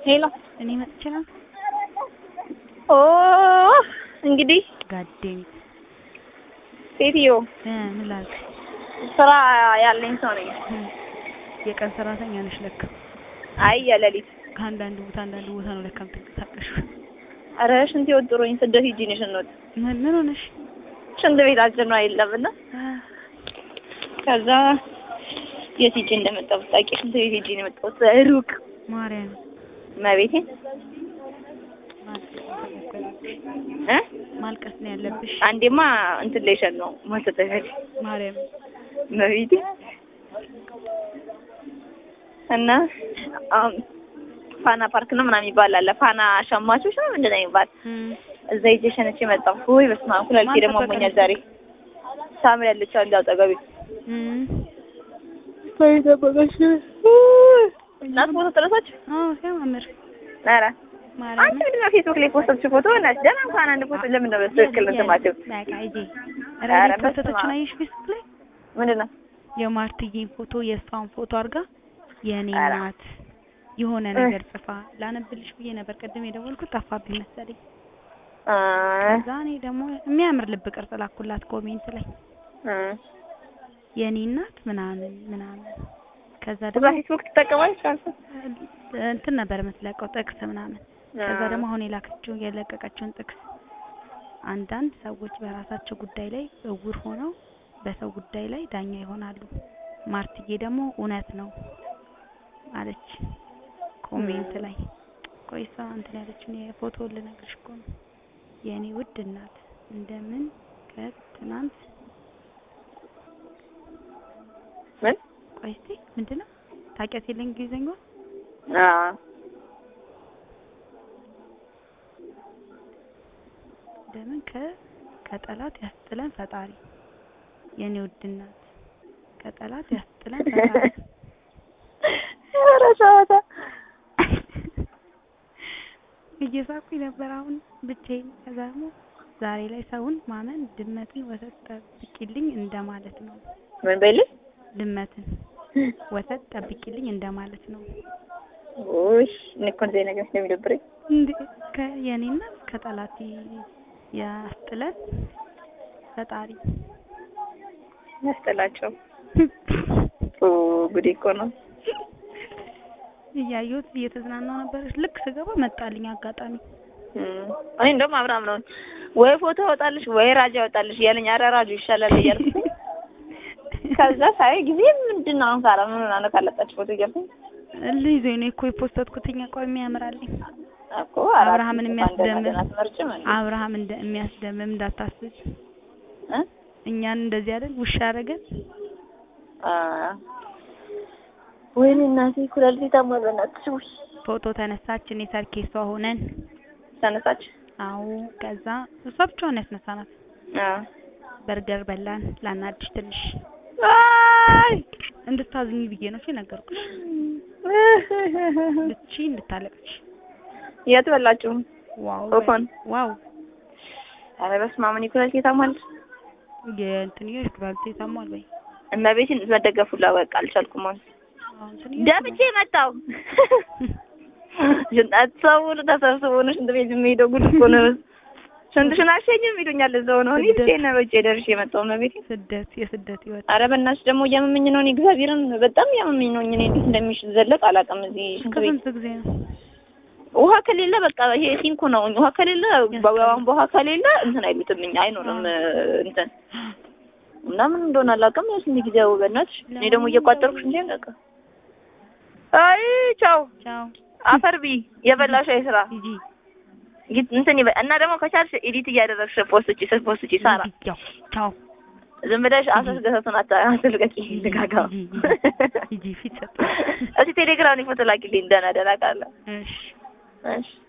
ሄሎ እኔ መጥቼ ነው ኦ እንግዲህ ጋዴም ሴትዮ እ ምን ላድርግ ስራ ያለኝ ሰው ነኝ። እ የቀን ሰራተኛ ነሽ ለካ አይ የሌሊት ከአንዳንድ ቦታ አንዳንድ ቦታ ነው ለካ የምትንቀሳቀሽው ኧረ ሽንት ወጥሮኝ ስደት ሂጂ ነው ሽንት ምን ምን ሆነሽ ሽንት ቤታችን ነው የለምና እ ከዛ የት ሂጂ እንደመጣሁ ብታውቂ ሽንት ቤት ሂጂ ነው የመጣሁት ሩቅ ማርያም መቤቴ እ ማልቀስ ነው ያለብሽ አንዴማ እንትን ላይ ሸን ነው ማስተተፈል ማርያም መቤቴ እና አሁን ፋና ፓርክ ነው ምናምን ይባላል ፋና ሸማቾች ነው ምንድን ነው የሚባል እ እዛ ሂጅ ሸንቼ መጣሁ። ወይ በስመ አብ ኩላሊቴ ደግሞ አሞኛል ዛሬ። ሳምሪ ያለች አንድ አጠገቤ እ ወይ ተበቀሽ እናት ፎቶ ተነሳች። አዎ ሲያማምር ኧረ ማርያም አንቺ ምንድን ነው ፌስቡክ ላይ ፖስተችው ፎቶ እናት ደህና እንኳን አንድ ፎቶ ለምን ነው በትክክል እንትን ማለትው? በቃ ሂጂ ኧረ ኧረ በስመ አብ። ፖስተቶችን አየሽ ፌስቡክ ላይ ምንድን ነው የማርትዬን ፎቶ የእሷን ፎቶ አድርጋ የኔ ኧረ። ናት የሆነ ነገር ጽፋ ላነብልሽ ብዬ ነበር ቅድም የደወልኩት ጠፋብኝ መሰለኝ። እ ከዛ እኔ ደግሞ የሚያምር ልብ ቅርጽ ላኩላት ኮሜንት ላይ እ የኔ እናት ምናምን ምናምን ከዛ እዛ ደግሞ ፌስቡክ ትጠቀማለች አንተ? እንትን ነበር የምትለቀው ጥቅስ ምናምን ከዛ ደግሞ አሁን የላከችው የለቀቀችውን ጥቅስ አንዳንድ ሰዎች በራሳቸው ጉዳይ ላይ እውር ሆነው በሰው ጉዳይ ላይ ዳኛ ይሆናሉ። ማርትዬ ደግሞ እውነት ነው አለች ኮሜንት ላይ። ቆይ እሷ እንትን ያለችውን የፎቶ ልነግርሽ እኮ ነው። የእኔ ውድ እናት እንደምን ከትናንት ምን ቆይ እስቲ ምንድነው ታውቂያት የለ እንግሊዘኛዋ አ እንደምን ከ ከጠላት ያስጥለን ፈጣሪ የኔ ውድ እናት ከጠላት ያስጥለን ፈጣሪ ኧረ ጨዋታ እየሳኩኝ ነበር አሁን ብቻዬን። ከዛ ደግሞ ዛሬ ላይ ሰውን ማመን ድመትን ወተት ጠብቂልኝ እንደማለት ነው። ምን በይልኝ? ድመትን ወተት ጠብቂልኝ እንደማለት ነው። ውይ እኔ እኮ እንደዚህ ነገር ስለሚደብረኝ እንዴ ከየኔና ከጠላት ያስጥለን ፈጣሪ ያስጠላቸው። ኦ ጉዴ እኮ ነው። እያየሁት እየተዝናናው ነበር። ልክ ስገባ መጣልኝ አጋጣሚ። እም፣ እኔ እንደውም አብርሃም ነው ወይ ፎቶ ያወጣልሽ ወይ ራጅ ያወጣልሽ እያለኝ ኧረ ራጁ ይሻላል እያልኩ ከዛ ሳይ ጊዜ ምንድን ነው አሁን ካራ ምን ሆና ነው ካለጣች ፎቶ እያልኩኝ ልይዘኝ ነው እኮ የፖስተትኩትኛ ቆይ የሚያምራልኝ እኮ አራት አብርሃምን የሚያስደምም ገና አትመርጭም እንዴ? አብርሃም እንደ የሚያስደምም እንዳታስብ። እ? እኛን እንደዚህ አይደል ውሻ አደረገን። አ ወይኔ እናቴ ኩላሊቴ ታሟል። በእናትሽ ውይ ፎቶ ተነሳች። እኔ ሰርኬሷ ሆነን ተነሳች። አዎ። ከዛ እሷ ብቻዋን ያስነሳናት። አ በርገር በላን። ላናድሽ ትንሽ አይ እንድታዝኝ ብዬ ነው እሺ ነገርኩሽ። ልቺ እንድታለቅሽ። የት በላችሁ? ዋው ኦፎን ዋው ኧረ በስመ አብ እኔ ኩላሊቴ ታሟል። የእንትንዬ ኩላሊቴ ታሟል በይ። እመቤቴን መደገፍ ሁላ በቃ አልቻልኩም። አሁን አዎ እንትንዬ ደምቼ መጣሁ። ሽንጣት ሰው ሁሉ ተሰብስቦ ነው ሽንት ቤት የሚሄደው። ጉድ እኮ ነው። ሽንትሽን አልሸኝም ይሉኛል እዛው ነው። እኔ ብቻዬን ነው በእጄ ደርሼ የመጣሁ እመቤቴን። ስደት የስደት ህይወት ኧረ በእናትሽ ደግሞ እያመመኝ ነው። እኔ እግዚአብሔርን በጣም እያመመኝ ነው። እኔ እንዴት እንደሚዘለቅ አላውቅም። እዚህ ሽንት ቤት ከስንት ጊዜ ነው ውሃ ከሌለ በቃ ይሄ ሲንኩ ነው። ውሃ ከሌለ በቧንቧ ውሃ ከሌለ እንትን አይሉትም እኛ አይኖርም እንትን እና ምን እንደሆነ አላውቅም። ያው ስንት ጊዜው በእናትሽ እኔ ደግሞ እየቋጠርኩሽ እንጂ በቃ አይ ቻው ቻው አፈር ቢ የበላሽ ስራ ሂጂ ጊት እንትን ይበ እና ደግሞ ከቻልሽ ኤዲት እያደረግሽ ፖስት ቺ ፖስት ቺ ሳራ ያው ቻው ዝም ብለሽ አሰስ ገሰቱን አታ አትልቀቂ ልጋጋ ሂጂ ሂጂ ፊት ሰጥ እስቲ ቴሌግራም ፎቶ ላኪልኝ ደህና ደህና ካለ እሺ እሺ